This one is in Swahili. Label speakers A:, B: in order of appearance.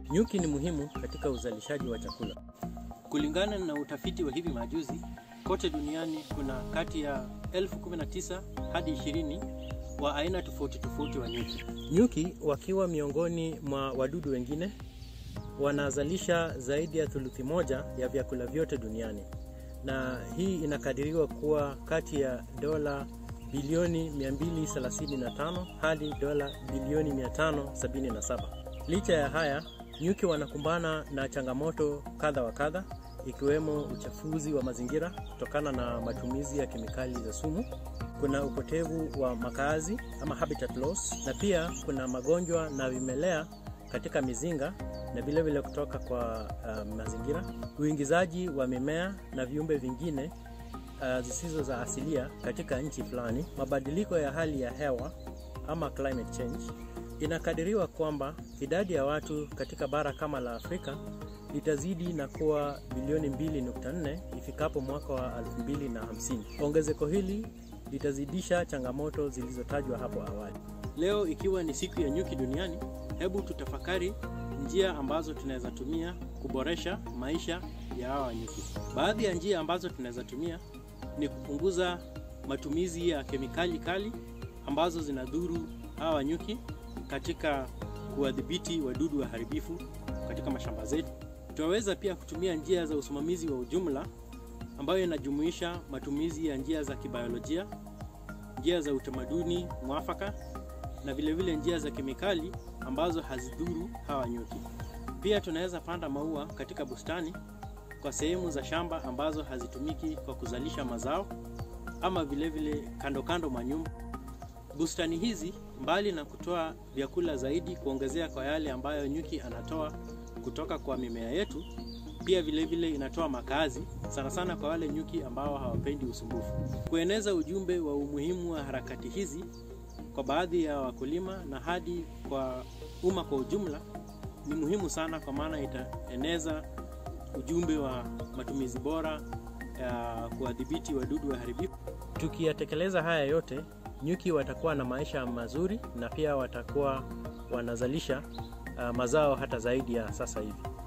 A: Nyuki ni muhimu katika uzalishaji wa chakula.
B: Kulingana na utafiti wa hivi majuzi, kote duniani kuna kati ya elfu 19 hadi 20 wa aina tofauti tofauti wa nyuki.
A: Nyuki wakiwa miongoni mwa wadudu wengine wanazalisha zaidi ya thuluthi moja ya vyakula vyote duniani, na hii inakadiriwa kuwa kati ya dola bilioni 235 hadi dola bilioni 577. Licha ya haya, nyuki wanakumbana na changamoto kadha wa kadha ikiwemo uchafuzi wa mazingira kutokana na matumizi ya kemikali za sumu. Kuna upotevu wa makazi ama habitat loss, na pia kuna magonjwa na vimelea katika mizinga na vile vile kutoka kwa uh, mazingira, uingizaji wa mimea na viumbe vingine uh, zisizo za asilia katika nchi fulani, mabadiliko ya hali ya hewa ama climate change. Inakadiriwa kwamba idadi ya watu katika bara kama la Afrika litazidi na kuwa bilioni 2.4 ifikapo mwaka wa 2050. Ongezeko hili litazidisha changamoto zilizotajwa hapo awali.
B: Leo ikiwa ni siku ya nyuki duniani, hebu tutafakari njia ambazo tunaweza tumia kuboresha maisha ya hawa nyuki. Baadhi ya njia ambazo tunaweza tumia ni kupunguza matumizi ya kemikali kali ambazo zinadhuru hawa nyuki katika kuwadhibiti wadudu waharibifu katika mashamba zetu. Tunaweza pia kutumia njia za usimamizi wa ujumla ambayo inajumuisha matumizi ya njia za kibiolojia, njia za utamaduni mwafaka na vilevile vile njia za kemikali ambazo hazidhuru hawa nyuki. Pia tunaweza panda maua katika bustani kwa sehemu za shamba ambazo hazitumiki kwa kuzalisha mazao ama vilevile vile kando kando mwa nyumba. Bustani hizi mbali na kutoa vyakula zaidi kuongezea kwa yale ambayo nyuki anatoa kutoka kwa mimea yetu, pia vilevile vile inatoa makazi sana sana kwa wale nyuki ambao hawapendi usumbufu. Kueneza ujumbe wa umuhimu wa harakati hizi kwa baadhi ya wakulima na hadi kwa umma kwa ujumla ni muhimu sana, kwa maana itaeneza ujumbe wa matumizi bora ya kuwadhibiti wadudu waharibifu.
A: Tukiyatekeleza haya yote, nyuki watakuwa na maisha mazuri na pia watakuwa wanazalisha uh, mazao hata zaidi ya sasa hivi.